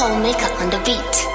Soul Maker on the beat.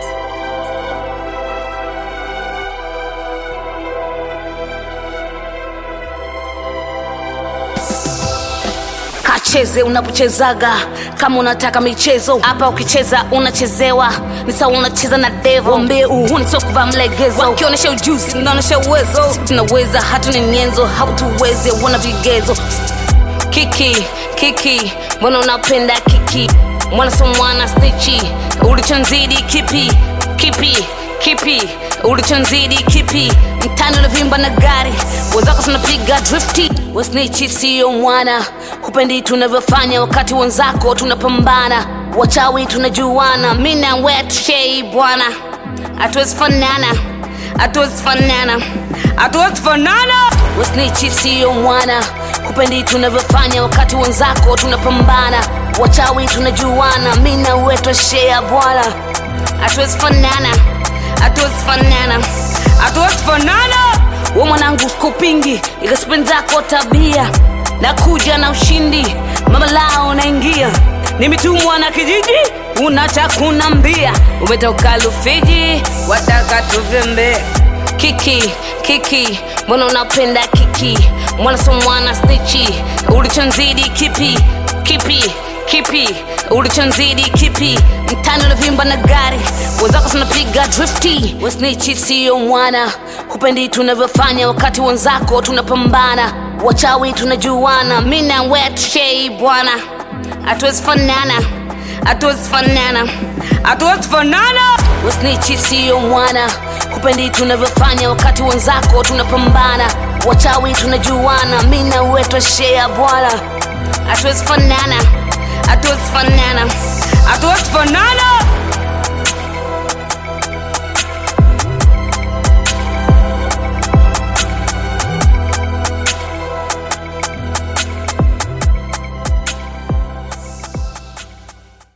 kacheze unapochezaga kama unataka michezo hapa ukicheza unachezewa ni sawa unacheza na devo mbie uhuni sio kuvaa mlegezo wakionyesha ujuzi unaonyesha uwezo Sisi tunaweza hatu ni nyenzo hautuwezi wana vigezo kiki kiki mbona unapenda kiki mwana so mwana stichi ulichonzidi kipi kipi kipi ulichonzidi kipi mtani unavimba na gari wenzako tunapiga drifti wasnichi siyo mwana hupendi tunavyofanya wakati wenzako tunapambana wachawi tunajuana mi na wetshei bwana hatuwezi fanana hatuwezi fanana hatuwezi fanana wasnichi siyo mwana hupendi tunavyofanya wakati wenzako tunapambana wachawi tunajuana mi na wetoshea bwana hatuwezi fanana hatuwezi fanana hatuwezi fanana we mwanangu kupingi ikasipendi zako tabia nakuja na ushindi mama lao naingia nimetumwa na kijiji unachakuna mbia umetoka lufiji wataka tuvembe kiki kiki mbona unapenda kiki mwana so mwana stichi ulichonzidi kipi kipi kipi ulichonzidi kipi mtani unavimba na gari wenzako tunapiga drifti wasnichi siyo mwana hupendi tunavyofanya wakati wenzako tunapambana wachawi tunajuana mi na wetshei bwana hatuwezi fanana hatuwezi fanana hatuwezi fanana wasnichi siyo mwana hupendi tunavyofanya wakati wenzako tunapambana wachawi tunajuana mi na wetoshea bwana hatuwezi fanana hatuwezi fanana hatuwezi fanana